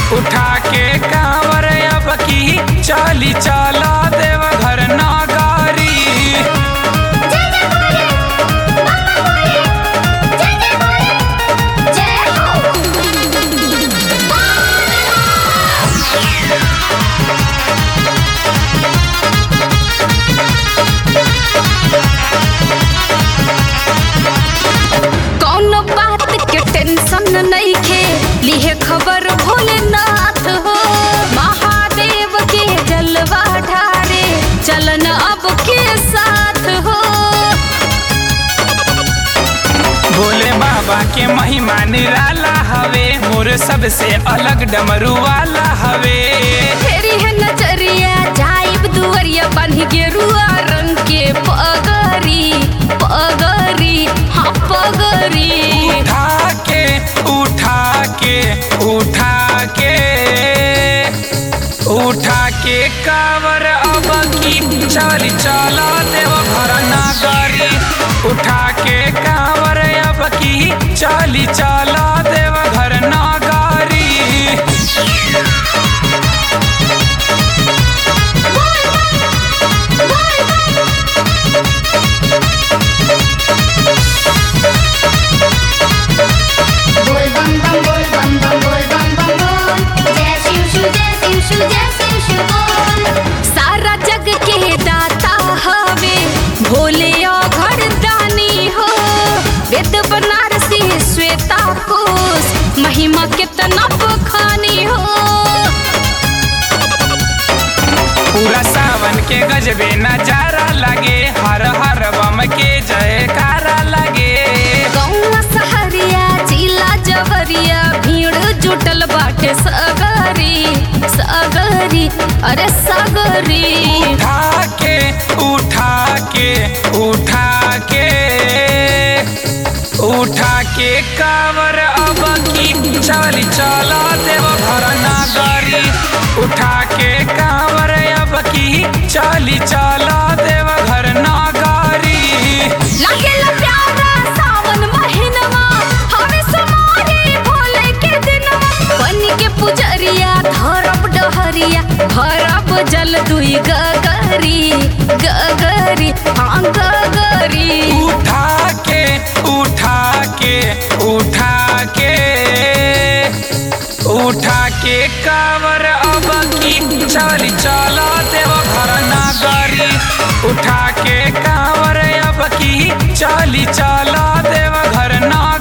उठा के कांवर अब की चाली चाला देव घर नागारी जय जय बोले बाबा बोले जय जय बोले जय हो कौनो बात के टेंशन नइखे लिहे खबर भोलेनाथ हो महादेव के जलवा ढारे चलन अब के साथ हो भोले बाबा के महिमा निराला हवे मोर सबसे अलग डमरू वाला हवे फेरी है नजरिया जाइब दुवरिया बान्ही गेरुआ रंग के पगरी पगरी हाँ पगरी उठा के उठा के उठा के उठा के कावर अब की चाली चाला देव घर नागरी उठा के कावर अब की चाली चाला देव घर नागरी बोल बम बम बोल बम बम बोल बम बम बोल जय शिव शिव जय शिव शिव जय शिव शिव बोल सारा जग के दाता हवे भोले और दानी हो वेद बनारसी श्वेता कोश महिमा कितना बखानी हो पूरा सावन के गजबे नजारा लगे हर हर बम के जयकारा लगे गौवा सहरिया जिला जवरिया भीड़ जुटल बाटे सगरी सगरी अरे सगरी उठा के उठा के उठा के उठा के कावर अब की चाली चला देव घर नागरी उठा के कावर अब की चाली चला देव घर नागरी लागेला प्यारा सावन महिनवा हमें समारे भोले के दिनवा बन के पुजरिया धरब डहरिया भरब जल दुई गगरी गगरी हाँ गगरी उठा के उठा के उठा के उठा के कावर अब की चाली चला देव घर नागरी उठा के कावर अब की चाली चला देव घर नागरी